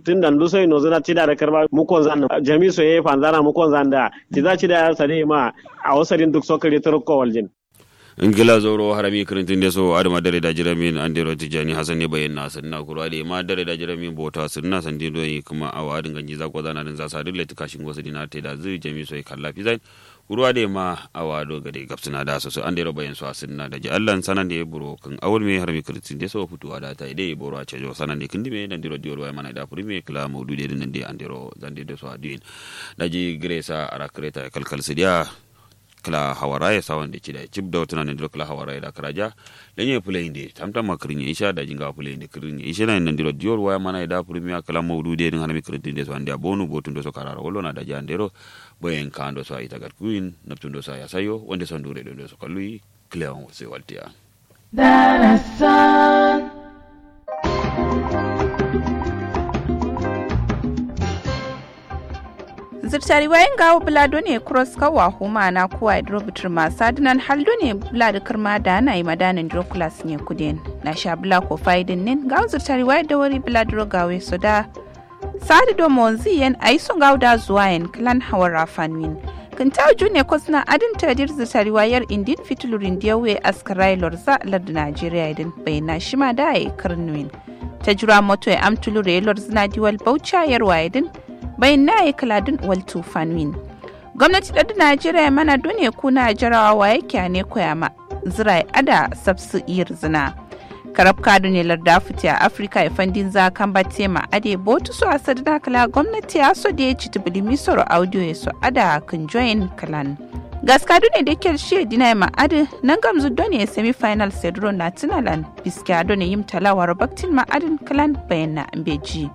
tun da nduso ino zuna ci da da karba mu kon zan jami so ye fanzana mu kon zan da ci za ci da yar sare ma a wasarin duk sokari turko waljin ngila zoro harami kirintin de so adama dare da jiramin andero tijani hasan ne bayin na sanna kuro ade ma dare da jiramin bota sunna san dindo yi kuma awa adin ganji za ko zana din za sa dille kashin gosu dina te da zai jami so kalla fi zain kuro ade ma awa do gade gapsuna da so so andero bayin so sunna da ji Allah sanan de buro kan awul me harami kirintin de so futuwa da ta ide boro a cejo sanan de kindi me dan diro diol mana da puri me kala maudu de din de andero zande de so adin da ji gresa arakreta kalkal sidia kala hawaraye sawan da cida cib da wata nan kala hawaraye da karaja lenye play inde tamtam makrin ya isha da jinga play inde kirin ya isha nan ndiro dior waya mana da premier kala mawdu de din hanami kirin de so ande bonu botun do so karara wollo na da jandero boyen kando so ita gar kuin naptun do so ya sayo wonde son dure do so kalui cleon se waltia Darasan zirtari wayan gawo bulado ne cross kawa huma na kuwa drobitir masu adinan haldo ne bulado kirma da na yi madanin drokulas ne kudin na sha bula ko faidin nin gawo zirtari wayan da wari bulado gawe su da sadi do monzi yan a yi sun gawo da zuwa yan klan hawar rafanwin kan ta ne kwasna adin tadir zirtari wayar indin fitulurin diyawe askarai lorza lardu najeriya idin bayyana shi ma da ya yi karnuwin ta jura moto ya amtulu relor zina diwal baucha yarwa idin bayan na yi kaladun wal tufanwin gwamnati da najeriya mana duniya kuna jarawa wa yake ne koya zirai ada sabsu iyar zina karab kadu ne larda fiti a afirka ya fandin za kan bate ma ade botu su a sadina kala gwamnati ya so da ya ci tubili misoro audio ya so ada kan join kalan gaskadu ne da ke shi dina ma ade nan gamzu done semi final sedro na tunalan biskiya done yim talawar baktin ma adin kalan bayan na ambeji.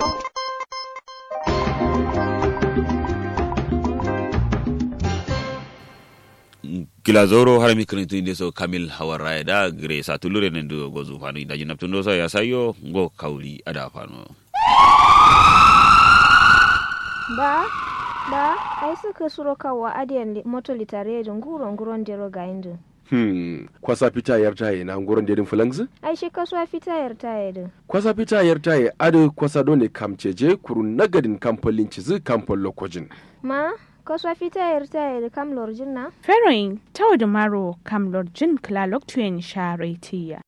kila zoro har mi kirin tun so kamil hawara da gre sa tulure ne do gozu fanu da jinap tun so ya sayo go kauli ada fanu ba ba ai suka suro kawa adiyan moto litare da nguro nguron dero ga indu Hmm, kwasa fita yar taye na nguron dedin fulangzi? ai shi kasuwa fita yar taye din Kwasa fita yar taye adu kwasa dole kamceje kuru nagadin kamfolin cizi kamfol lokojin. ma kasuwa fita yar taye da kam lorjin na Feroin tau da maro kam lorjin klalok tuyen sharetiya.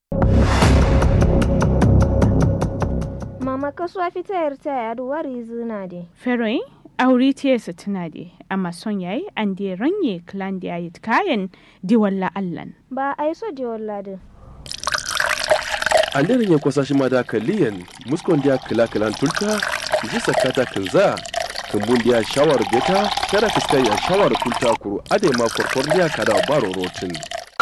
mama kasuwa fita yar taye adu wari zina de Feroin auri tiyesa tuna de amma son yayi an de ranye klan da yayi kayan diwalla allan. ba ai so de walla din An daren ya kwasa shi ma da kaliyan muskon dia kila kilan tulta ji sakata kinza kumbun dia shawar beta kada fiskai ya shawar kulta kuru ade ma korkor dia kada baro rotin.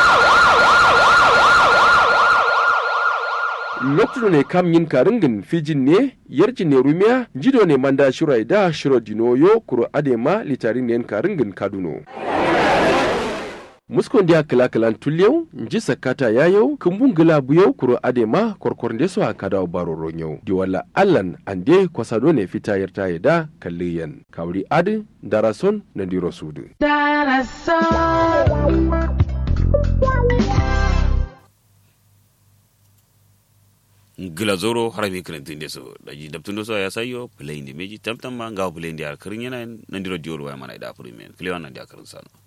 lokacin ne kam yin karingin fijin ne yarji ne rumiya jido ne manda shirai da shiro dinoyo kuro adema litarin ne karingin kaduno muskon dia kila kilan tulyau nji sakata yayau kumbun gila buyau kuro adema korkor nde so akada baro ronyau diwala allan ande kwasado ne fita yarta da kalliyan kawri adi darason na diro sudu Darasan gila zoro har mi kirin tun so da jinap tun so ya sayo play inde meji tam tam ma ga play inde ar kirin yana nan diro diol wa mana da premier play wannan da kirin sano